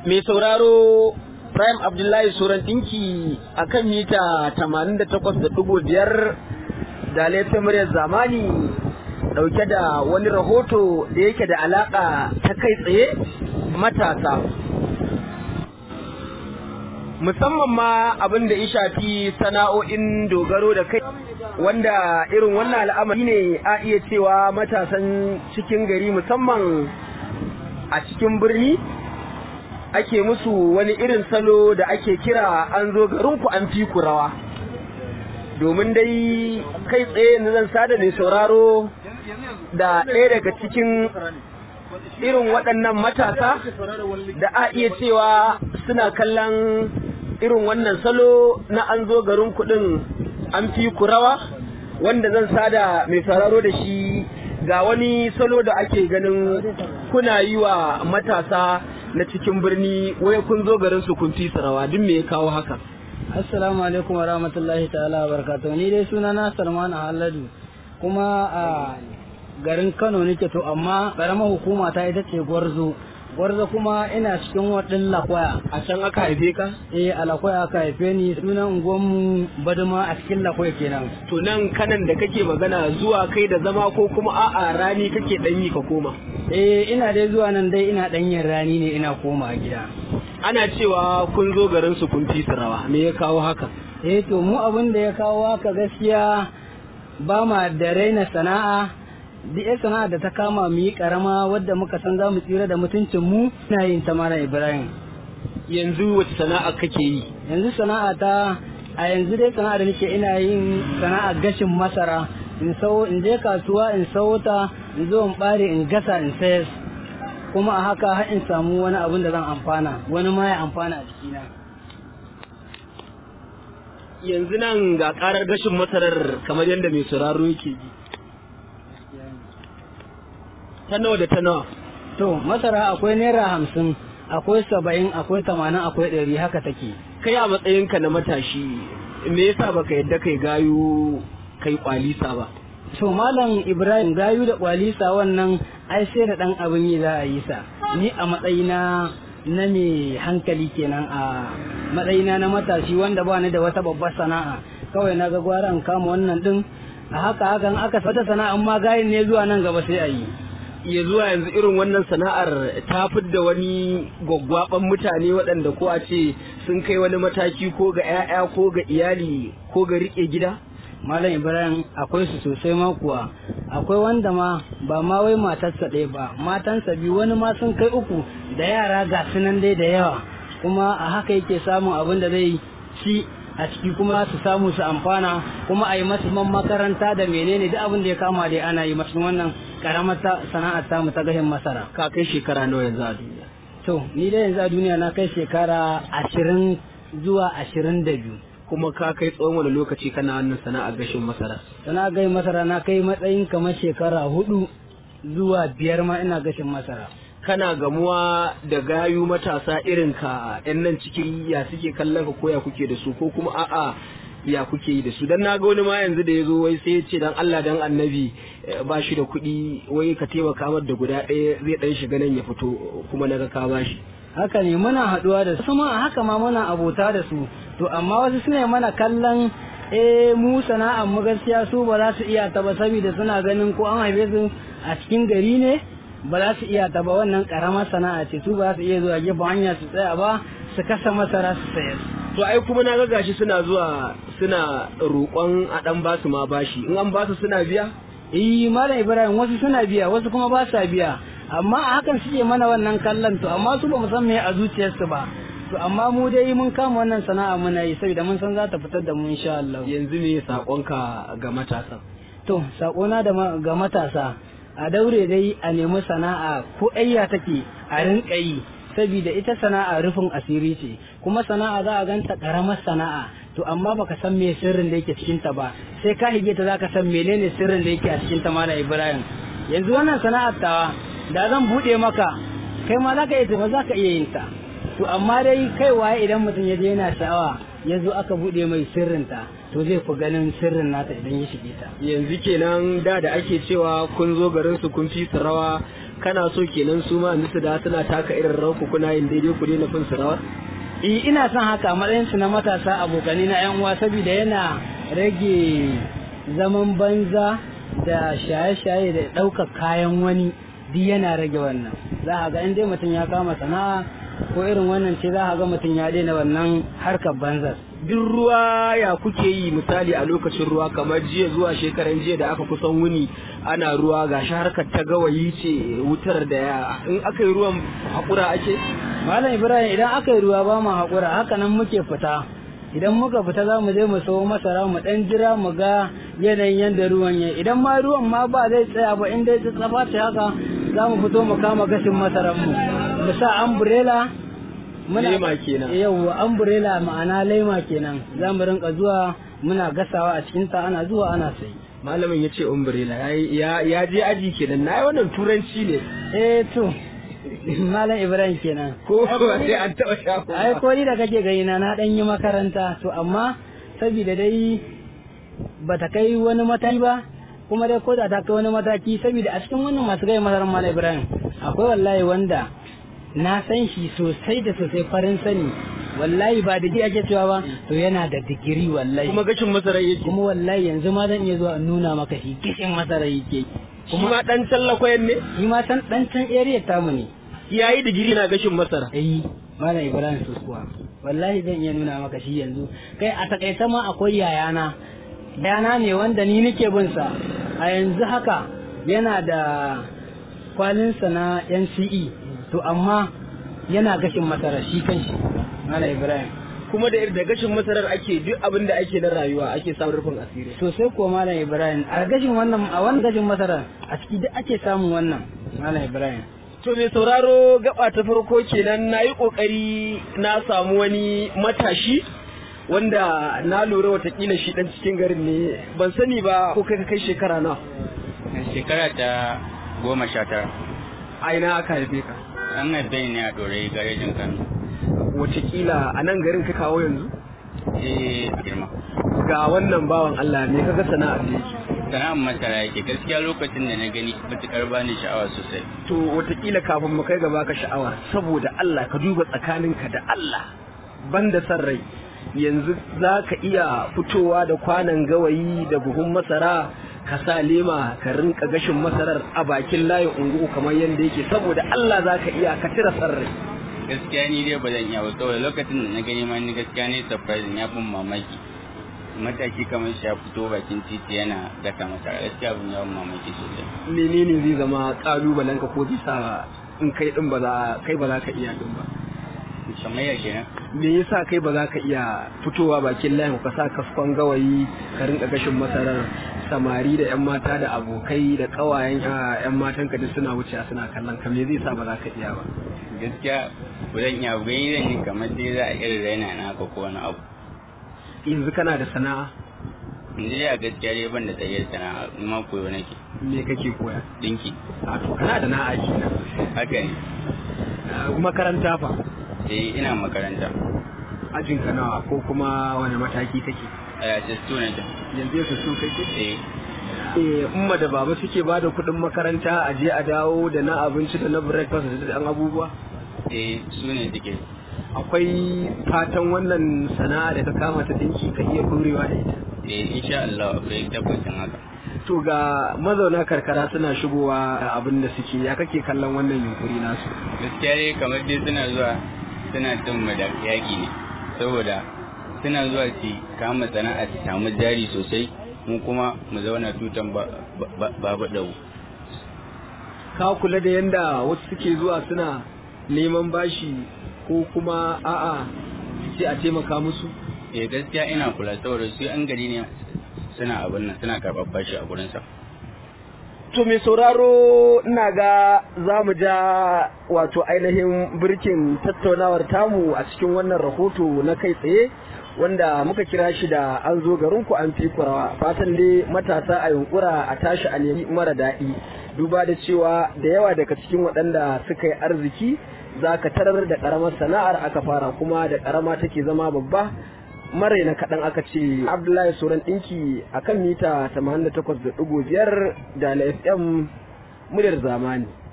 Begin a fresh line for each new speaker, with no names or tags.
mai sauraro Prime Abdullahi Suran ɗinki a kan mita 88.5 da laifin muryar zamani ɗauke da wani rahoto da yake da alaƙa ta kai tsaye matasa. Musamman ma abin da ya shafi sana'o'in dogaro da kai wanda irin wannan al'amari ne a iya cewa matasan cikin gari musamman a cikin birni ake musu wani irin salo da ake kira an zo garinku an fi ku rawa domin dai kai tsaye na zan sada mai sauraro da ɗaya daga cikin irin waɗannan matasa da a iya cewa suna kallon irin wannan salo na an zo garin kuɗin an fi ku rawa wanda zan sada mai sauraro da shi ga wani salo da ake ganin kuna yi wa matasa na cikin birni wai kun zo garin su kun fi rawa duk me ya kawo haka
assalamu alaikum wa rahmatullahi ta'ala wa barakatuh ni dai suna na Salman Haladu kuma a garin Kano nake to amma karamar hukuma ta ita ce Gwarzo Gwarzo kuma ina cikin wadin Lakwaya
a can aka haife ka
eh a Lakwaya aka haife ni sunan unguwanmu Baduma a cikin Lakwaya kenan
to nan kanan da kake magana zuwa kai da zama ko kuma a'a rani kake dan yi ka koma
eh ina dai zuwa nan dai ina danyen rani ne ina koma gida
ana cewa kun zo garin su kun fi rawa me ya kawo haka
eh to mu abin da ya kawo haka gaskiya ba ma da raina sana'a duk sana'a da ta kama mu yi karama wadda muka san za mu tsira da mutuncin mu ina yin ta mara ibrahim
yanzu wace sana'a kake yi
yanzu sana'a ta a yanzu dai sana'a da nake ina yin sana'a gashin masara in sau in je kasuwa in sau ta in zo in bare in gasa in sayar kuma a haka har in samu wani abin da zan amfana wani ma ya amfana a jikina
yanzu nan ga karar gashin masarar kamar yadda mai sauraro yake ji ta nawa da ta nawa
to masara akwai naira hamsin akwai saba'in akwai tamanin akwai ɗari haka take
kai a matsayinka na matashi me yasa baka yadda kai gayu kai kwalisa ba
to malam ibrahim gayu da kwalisa wannan ai sai da dan abin yi za a yi sa ni a matsayina na mai hankali kenan a matsayina na matashi wanda ba ni da wata babbar sana'a kawai na ga gwara in kama wannan din a haka hakan aka wata sana'a ma gayin ne zuwa nan gaba sai a yi
ya zuwa yanzu irin wannan sana'ar ta da wani gwaggwaban mutane waɗanda ko a ce sun kai wani mataki ko ga 'ya'ya ko ga iyali ko ga riƙe gida
Malam Ibrahim akwai su sosai ma kuwa akwai wanda ma ba ma wai matarsa ɗaya ba matansa biyu wani ma sun kai uku da yara ga sunan dai da yawa kuma a haka yake samun abin da zai ci a ciki kuma su samu su amfana kuma a yi masu man makaranta da menene duk abin da ya kama dai ana yi masu wannan karamar sana'ar tamu ta gahin masara
ka kai shekara nawa yanzu a duniya
to ni dai yanzu a duniya na kai shekara ashirin zuwa ashirin da biyu
kuma ka kai tsawon wani lokaci kana wannan sana'ar gashin masara
sana'ar gashin masara na kai matsayin kamar shekara hudu zuwa biyar ma ina gashin masara
kana gamuwa da gayu matasa irin ka yan nan cikin ya suke kallon ka ko ya kuke da su ko kuma a'a ya kuke yi da su dan naga wani ma yanzu da ya zo wai sai ya ce dan Allah dan annabi ba shi da kuɗi wai ka taimaka mar da guda ɗaya zai ɗan shiga nan ya fito kuma naga ka ba shi
haka ne muna haɗuwa da su ma haka ma muna abota da su to amma wasu suna mana kallon eh mu sana'ar mu gaskiya su ba za su iya ta ba saboda suna ganin ko an haife su a cikin gari ne ba za su iya ta ba wannan karamar sana'a ce su ba za su iya zuwa gefen hanya su tsaya ba su kasa masara su sayar
to ai kuma na ga gashi suna zuwa suna roƙon a dan basu ma bashi in an basu suna biya
eh malam ibrahim wasu suna biya wasu kuma ba sa biya amma a hakan suke mana wannan kallon to amma su ba mu san me a zuciyarsu ba to amma mu dai mun kama wannan sana'a muna yi saboda mun san za ta fitar da mu insha Allah
yanzu me sakonka ga matasa
to sakona da ga matasa a daure dai a nemi sana'a ko ayya take a rinka yi saboda ita sana'a rufin asiri ce kuma sana'a za a ganta karamar sana'a to amma baka san me sirrin da yake cikin ta ba sai ka hige ta zaka san menene sirrin da yake a cikin ta mala Ibrahim yanzu wannan sana'ar tawa da zan bude maka kai ma zaka iya tafi zaka iya yin ta to amma dai kai waye idan mutum ya je yana sha'awa ya zo aka bude mai sirrinta to zai fi ganin sirrin nata idan ya shige ta
yanzu kenan da da ake cewa kun zo garin su kun fi su rawa kana so kenan su ma su da suna taka irin rawar ku kuna yin daidai ku daina fin su rawar
Eh ina son haka a matsayin su na matasa abokanai na yan uwa saboda yana rage zaman banza da shaye-shaye da ɗaukar kayan wani duk yana rage wannan za a ga in dai mutum ya kama sana'a ko irin wannan ce za a ga mutum ya daina wannan harkar banzar
duk ruwa ya kuke yi misali a lokacin ruwa kamar jiya zuwa shekaran jiya da aka kusan wuni ana ruwa ga shi harkar ta gawayi ce wutar da ya in aka yi ruwan haƙura ake
malam ibrahim idan aka yi ruwa ba mu haƙura haka nan muke fita idan muka fita za mu je mu sayo masara mu dan jira mu ga yanayin yadda ruwan ya idan ma ruwan ma ba zai tsaya ba in dai tsafa ce haka za mu fito mu kama gashin masaran mu mu sa umbrella
Lema kenan.
yawwa umbrella ma'ana lema kenan za mu rinka zuwa muna gasawa a cikin ta ana zuwa ana sayi
malamin ya ce umbrella ya ya je aji kenan na yi wannan turanci ne
eh to malam ibrahim kenan
ko ba sai an taɓa shafa
ai ko ni da kake gani na na dan yi makaranta to amma saboda dai bata kai wani mataki ba kuma dai ko da ta kai wani mataki saboda a cikin wannan masu gaya masarar malam ibrahim akwai wallahi wanda na san shi sosai da sosai farin sani wallahi ba digiri ake cewa ba to yana da digiri wallahi
kuma gashin masarar yake
kuma wallahi yanzu ma zan iya zuwa in nuna maka shi gishin masarar yake
shi ma dan tallakwayen ne
shi ma san dan can area tamu ne
yayi digiri na gashin masara
eh malam ibrahim suskuwa wallahi zan iya nuna maka shi yanzu kai a takaice ma akwai yayana yayana ne wanda ni nake bin sa a yanzu haka yana da kwalinsa na NCE to amma yana gashin masara shi kanshi malam ibrahim
kuma da da gashin masarar ake duk abin da ake na rayuwa ake samun rufin asiri
sosai ko malam ibrahim a gashin wannan a wannan gashin masara a ciki duk ake samun wannan malam ibrahim
To mai sauraro gaba ta farko kenan na yi ƙoƙari na samu wani matashi wanda na lura watakila shi ɗan cikin garin ne ban sani ba ko kai ka kai shekara na
shekara ta goma sha tara
a ina aka haife ka
an haife ni a ɗore garejin kano
watakila a nan garin ka kawo yanzu
eh girma
ga wannan bawan Allah ne kaga sana'ar da yake
sana'ar masara yake gaskiya lokacin da na gani matuƙar bani sha'awa sosai
to watakila kafin mu kai gaba ka sha'awa saboda Allah ka duba tsakaninka da Allah banda san rai yanzu za ka iya fitowa da kwanan gawayi da buhun masara ka sa lema ka rinka gashin masarar a bakin layin unguku kamar yadda yake saboda Allah za ka iya ka tira san rai
gaskiya ni dai ba zan iya ba saboda lokacin da na gani ma ni gaskiya ne surprise ya bin mamaki mataki kamar shi ya fito bakin titi yana gasa masara gaskiya abin ya bin mamaki sosai
menene zai zama kalubalen ka ko bisa in kai din ba za kai ba za ka iya din ba
kamar ya kenan
me yasa kai ba za ka iya fitowa bakin layin ka sa kaskon gawayi ka rinka gashin masarar samari da yan mata da abokai da kawayen yan matan ka duk suna wuce suna kallon ka me zai sa ba za ka iya ba
gaskiya ba zan iya ba gani zan yi kamar dai za a irin raina na haka ko wani abu
yanzu kana da sana'a
yanzu dai a gaskiya dai ban da tsayyar sana'a ni ma koyo nake
me kake koya
dinki
a to kana da na'a kenan
haka ne
makaranta fa
eh ina makaranta
ajin ka nawa ko kuma wani mataki kake
a yace student
yanzu yau su kake
eh
eh umma da baba suke ba da kuɗin makaranta a je a dawo da na abinci da na breakfast da ɗan abubuwa
eh su ne suke
akwai fatan wannan sana'a da ka kama ta dinki ka iya ɗorewa da ita
eh insha Allah akwai tabbacin haka
to ga mazauna karkara suna shigowa da abin da suke ya kake kallon wannan yunkuri nasu
gaskiya dai kamar dai suna zuwa suna cin mu da yaƙi ne saboda suna zuwa su kama sana'a su samu jari sosai mu kuma mu zauna tutan babu ɗau
ka kula da yanda wasu suke zuwa suna neman bashi ko kuma a'a sai a taimaka musu
eh gaskiya ina kula saboda su an gari ne suna abin nan suna karɓar bashi a gurinsa
To mai sauraro ina ga za mu ja wato ainihin birkin tattaunawar tamu a cikin wannan rahoto na kai tsaye wanda muka kira shi da an zo garinku an fi kurawa fatan dai matasa a yunkura a tashi a nemi mara daɗi duba da cewa da yawa daga cikin waɗanda suka yi arziki za ka tarar da ƙaramar sana'ar aka fara kuma da ƙarama take zama babba mare na kaɗan aka ce abdullahi soran ɗinki a kan mita 88.5 da na fm muryar zamani